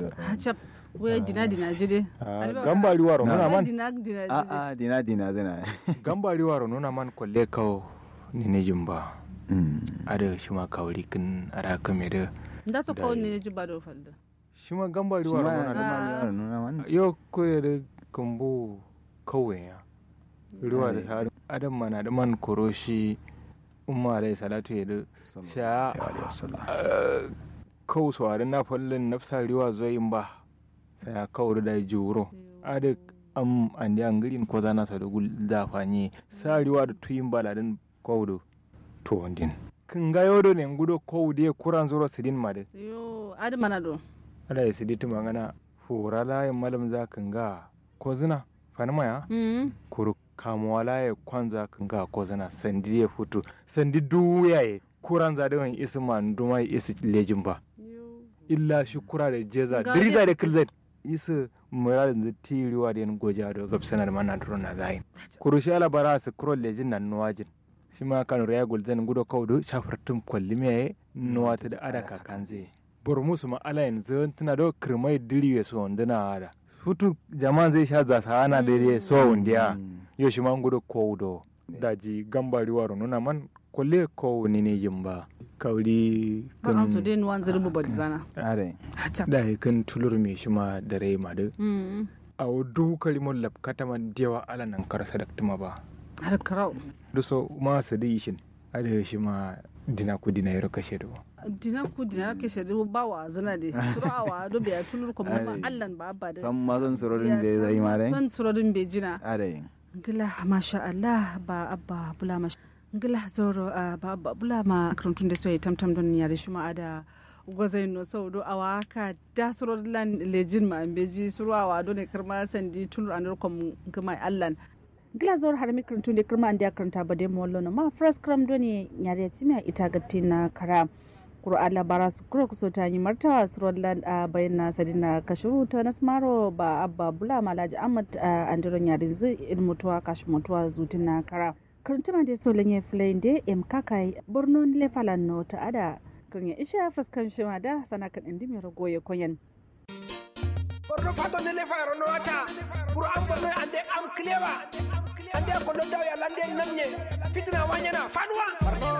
hacap we dina dina jide gambari waro nuna man dina dina a jide a dina dina zina gambari waro nuna man kwalle kawo ni ne jimba Mm. ada shi ma kawri kin ara kame da nda so ko Da- ne ji ba do falda shi ma gambari Shi waro ma nuna ya man nuna man, nuna man yo ko da kambo kawai ya ruwa da Ai. sa adam mana da man koroshi umma alai salatu ya da sha alaihi wasallam kawo sawarin na fallin nafsa riwa zoyin ba sai ya kawo da juro ada am andi angirin ko zana sa da gul da fanye sa riwa da tuyin baladin kawo da to wandin kin ga yodo ne ngudo kawo da kuran zuro sidin ma da yo adi mana do ala ya siditi mangana fura layin malam za kan ga ko zina fanima ya mm kuru kamuwa laye kwanza kan ga ko zina sandi ya fito sandi duya ya kuran za da wani isi ma nduma isi lejin ba yo illa shi kura da jeza Ga dirida dai- da kilzet isa muradin da tiriwa da yan goja da gabsanar mana duro na zayin kuru shi ala bara su kuro lejin nan nuwajin shi ma kan raya gulzan gudo kaudu shafartun kwalli me nuwa ta da ada kakan zai bor musu ma ala yanzu tana da kirmai diri ya so wanduna ada hutu jama'an zai sha zasa ana da ya so wandiya yo shi ma gudo kaudo daji gambari waro nuna man kwalle kawo ni ne yin ba kauri har an so dai nuwan zirbu ba zana are hacap da kan tulur me shi ma da rai ma da mm a wudu kalimon labkata man dewa ala nan kar sadaktuma ba har karau du so ma sadi shin ada shi ma dina ku dina yaro kashe da dina ku dina ke shedi ba wa zana de surawa do be tulur ko ma Ai. allan ba ba da san ma zan surorin da zai ma dai son surorin be jina are ngila masha Allah ba abba bula masha ngila zoro ah, ba abba bula ma karantun da soyi tamtam don yare shi ma ada gwazai no sau do awa ka da suro lan lejin ma beji suro awa do ne karma sandi tulur anur kom kuma allan ngila zoro har mi karantun da karma andi karanta ba de mollo no ma first kram do ne yare timi ita gatti na kara Qur'an labara su kuro kuso ta yi martawa su rollan a bayan na sadina kashiru ta nasmaro ba abba bula malaji ahmad a andiron yarin zai ilmutuwa kashi mutuwa zutin na kara karantuma da so lanye filayin da em kakai borno lefalan no ta ada kanya isha fuskan shima da sana kan indi mai ragoye koyan borno fato nele fayro no wata pour am borno ande am clewa ande ko do daw yalla ande namne fitna wanyana fanwa